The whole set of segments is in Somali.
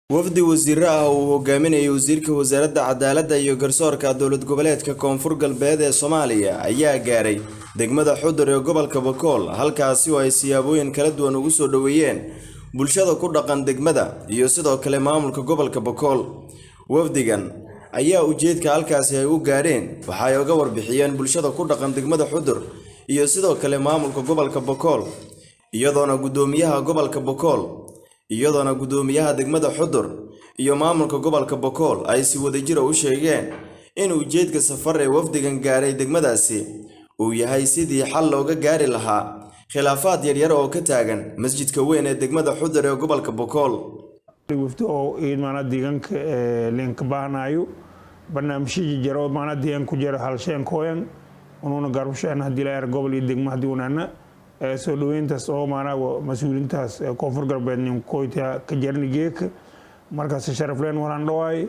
wafdi wasiiro ah oo uu hogaaminayay wasiirka wasaaradda cadaaladda iyo garsoorka dowlad goboleedka koonfur galbeed ee soomaaliya ayaa gaaray degmada xudur ee gobolka bakool halkaasi oo ay siyaabooyin kala duwan ugu soo dhoweeyeen bulshada ku dhaqan degmada iyo sidoo kale maamulka gobolka bakool wafdigan ayaa ujeedka halkaasi ay u gaadheen waxa ay uga warbixiyeen bulshada ku dhaqan degmada xudur iyo sidoo kale maamulka gobolka bakool iyadoona guddoomiyaha gobolka bakool iyadoona guddoomiyaha degmada xudur iyo maamulka gobolka bakool ay si wadajira u sheegeen in ujeedka safar ee wafdigan gaaray degmadaasi uu yahay sidii xal looga gaari lahaa khilaafaad yaryar oo ka taagan masjidka weyn ee degmada xudur ee gobolka bakool wafdi oo maanaa deegaanka leenka baahanayo barnaamijyadii jaro maanaa deegaan ku jira halsheen kooyan unuuna garbasheen haddii la er gobol iyo degmo haddii unaana soo dhaweyntaas oo maanaa mas-uuliintaas koonfur galbeed nin koyta ka jarni geeka markaas sharafleen walaan dhawaay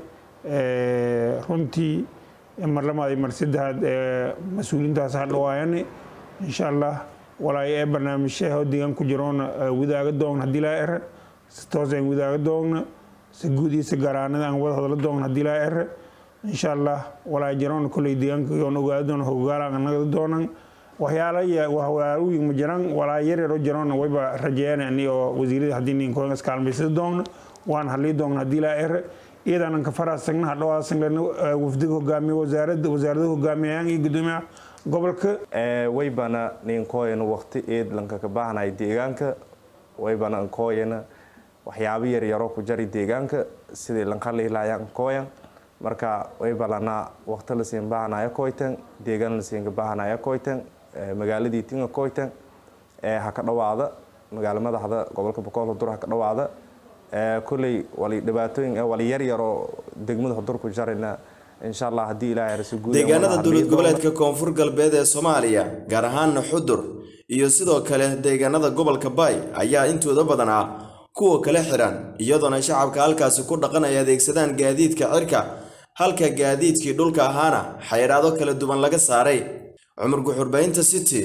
runtii mar lamaad mar saddexaad mas-uuliintaas ha dhawaayane insha allah walaay ee barnaamijyaha deegaan ku jiroona wadaaga doogna haddii laa era si toos aan wadaaga doogna si guud iyo si garaanada aan wada hadla doogna haddii laa era insha allah walaay jiroona kolley deegaanka yoon ogaada doona hogaalaan nagada doonan waxyaala waxwaalooyin ma jiraan walaa yaryaroo jiroona wayba rajeeyaan ani oo wasiirada haddii ninkoon iskaalmaysada doogna waan hadlii doogna haddii laa era iyadaanan ka faraasagna hadhowaasanglena wafdiga hogaamiya wasaaradda wasaarada hogaamiyayaan iyo gudoomiyaha gobolka waybana ninkooyana waqti eed lankaka baahnay deegaanka waybana nkooyana waxyaabo yaryaroo ku jari deegaanka sidii lanqalihilayan nkooyan marka waybalana waqti lasiin baahnaya koytan deegaan lasiinka baahnaya koytan magaaladii tinga koytan ha ka dhawaada magaalo madaxda gobolka boqol hudur ha ka dhawaada koley wali dhibaatooyin wali yaryaroo degmada hudur ku jarina insha allah haddii ilaahay rasu guud deegaanada dowlad goboleedka koonfur galbeed ee soomaaliya gaar ahaana xudur iyo sidoo kale deegaanada gobolka baay ayaa intooda badan ah kuwa kala xiran iyadoona shacabka halkaasi ku dhaqan ay adeegsadaan gaadiidka cirka halka gaadiidkii dhulka ahaana xayiraado kala duwan laga saaray cumar guxurbaynta city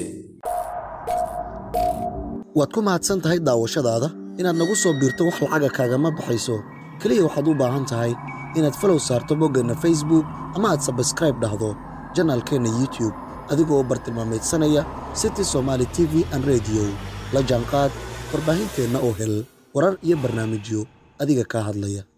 waad ku mahadsan tahay daawashadaada inaad nagu soo biirto wax lacaga kaagama baxayso keliya waxaad u baahan tahay inaad falow saarto boggeenna facebook ama aad sabskraib dhahdo janaalkeenna youtube adigoo bartilmaameedsanaya city somaali t v an rediyo la jaanqaad warbaahinteenna oo hel warar iyo barnaamijyo adiga kaa hadlaya